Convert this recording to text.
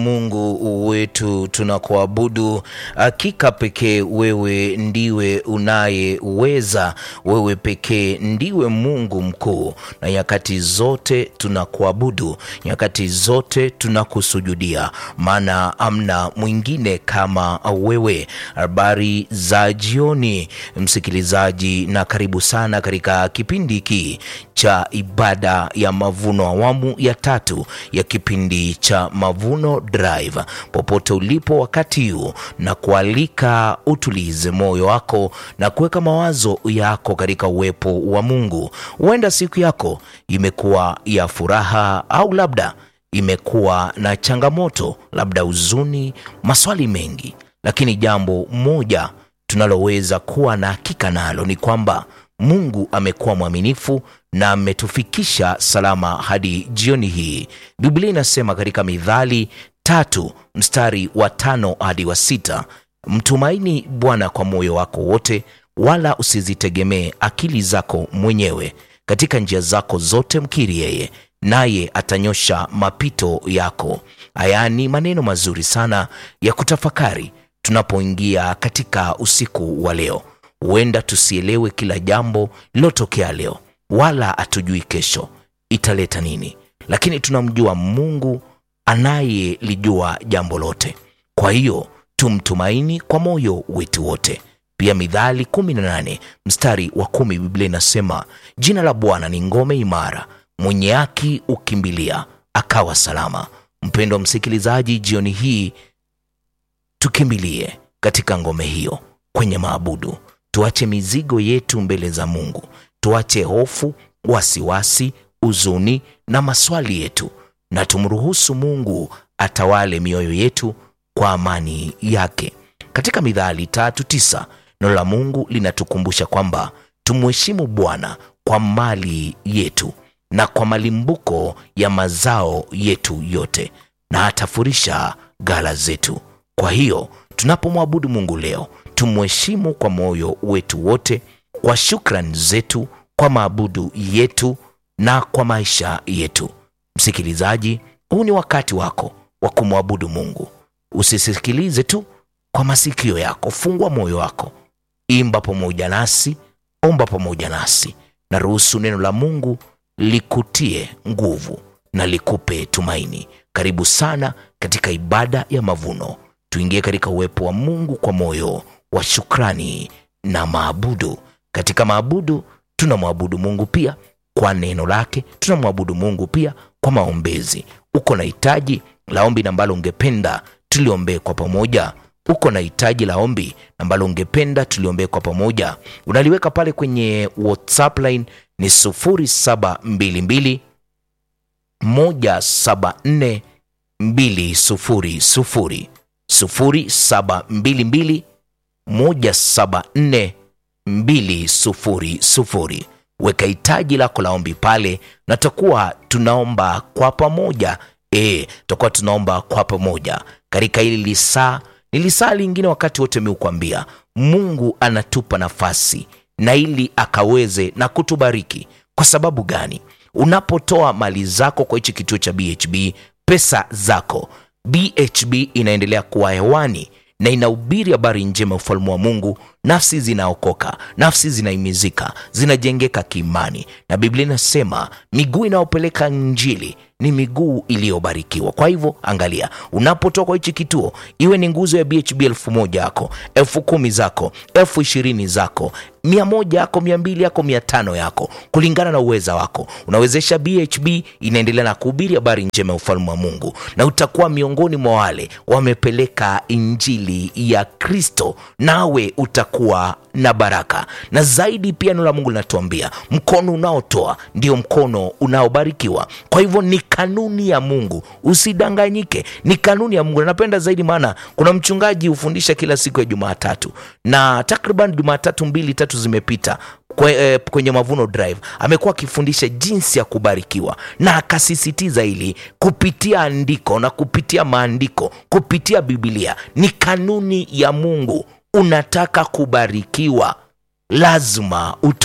Mungu wetu tunakuabudu, hakika pekee wewe ndiwe unayeweza, wewe pekee ndiwe Mungu mkuu, na nyakati zote tunakuabudu, nyakati zote tunakusujudia, maana amna mwingine kama wewe. Habari za jioni, msikilizaji, na karibu sana katika kipindi hiki cha ibada ya mavuno, awamu ya tatu ya kipindi cha Mavuno Drive. Popote ulipo wakati huu, na kualika utulize moyo wako na kuweka mawazo yako katika uwepo wa Mungu. Huenda siku yako imekuwa ya furaha au labda imekuwa na changamoto, labda huzuni, maswali mengi, lakini jambo moja tunaloweza kuwa na hakika nalo ni kwamba Mungu amekuwa mwaminifu na ametufikisha salama hadi jioni hii. Biblia inasema katika Mithali tatu mstari wa tano hadi wa sita mtumaini Bwana kwa moyo wako wote, wala usizitegemee akili zako mwenyewe. Katika njia zako zote mkiri yeye, naye atanyosha mapito yako. Haya ni maneno mazuri sana ya kutafakari tunapoingia katika usiku wa leo. Huenda tusielewe kila jambo lilotokea leo, wala hatujui kesho italeta nini, lakini tunamjua Mungu anayelijua jambo lote. Kwa hiyo tumtumaini kwa moyo wetu wote. Pia Mithali 18 mstari wa kumi, Biblia inasema jina la Bwana ni ngome imara, mwenye haki ukimbilia akawa salama. Mpendwa msikilizaji, jioni hii tukimbilie katika ngome hiyo kwenye maabudu. Tuache mizigo yetu mbele za Mungu, tuache hofu, wasiwasi, huzuni na maswali yetu, na tumruhusu Mungu atawale mioyo yetu kwa amani yake. Katika Mithali tatu tisa neno la Mungu linatukumbusha kwamba tumheshimu Bwana kwa mali yetu na kwa malimbuko ya mazao yetu yote, na atafurisha ghala zetu. Kwa hiyo tunapomwabudu Mungu leo tumheshimu kwa moyo wetu wote, kwa shukrani zetu, kwa maabudu yetu na kwa maisha yetu. Msikilizaji, huu ni wakati wako wa kumwabudu Mungu. Usisikilize tu kwa masikio yako, fungua moyo wako, imba pamoja nasi, omba pamoja nasi, na ruhusu neno la Mungu likutie nguvu na likupe tumaini. Karibu sana katika ibada ya mavuno. Tuingie katika uwepo wa Mungu kwa moyo wa shukrani na maabudu. Katika maabudu tunamwabudu Mungu pia kwa neno lake, tunamwabudu Mungu pia kwa maombezi. Uko na hitaji la ombi ambalo ungependa tuliombee kwa pamoja? Uko na hitaji la ombi ambalo ungependa tuliombee kwa pamoja? Unaliweka pale kwenye WhatsApp line ni 0722 174 200 0722 174 200. Weka hitaji lako la ombi pale, na tutakuwa tunaomba kwa pamoja. E, tutakuwa tunaomba kwa pamoja katika hili lisaa. Ni lisaa lingine, wakati wote miukwambia Mungu anatupa nafasi na ili akaweze na kutubariki. Kwa sababu gani? Unapotoa mali zako kwa hichi kituo cha BHB, pesa zako BHB inaendelea kuwa hewani na inahubiri habari njema ya ufalme wa Mungu. Nafsi zinaokoka, nafsi zinaimizika, zinajengeka kiimani, na Biblia inasema miguu inayopeleka Injili ni miguu iliyobarikiwa. Kwa hivyo angalia, unapotoka kwa hichi kituo, iwe ni nguzo ya BHB elfu moja yako, elfu kumi zako, elfu ishirini zako, mia moja yako, mia mbili yako, mia tano yako, kulingana na uweza wako, unawezesha BHB inaendelea na kuhubiri habari njema ya ufalme wa Mungu, na utakuwa miongoni mwa wale wamepeleka injili ya Kristo, nawe utakuwa na baraka na zaidi. Pia neno la Mungu linatuambia mkono unaotoa ndio mkono unaobarikiwa. Kwa hivyo ni kanuni ya Mungu, usidanganyike, ni kanuni ya Mungu. Na napenda zaidi, maana kuna mchungaji hufundisha kila siku ya Jumatatu na takriban Jumatatu mbili tatu zimepita kwe, eh, kwenye Mavuno Drive amekuwa akifundisha jinsi ya kubarikiwa, na akasisitiza ili kupitia andiko na kupitia maandiko, kupitia Biblia ni kanuni ya Mungu. Unataka kubarikiwa, lazima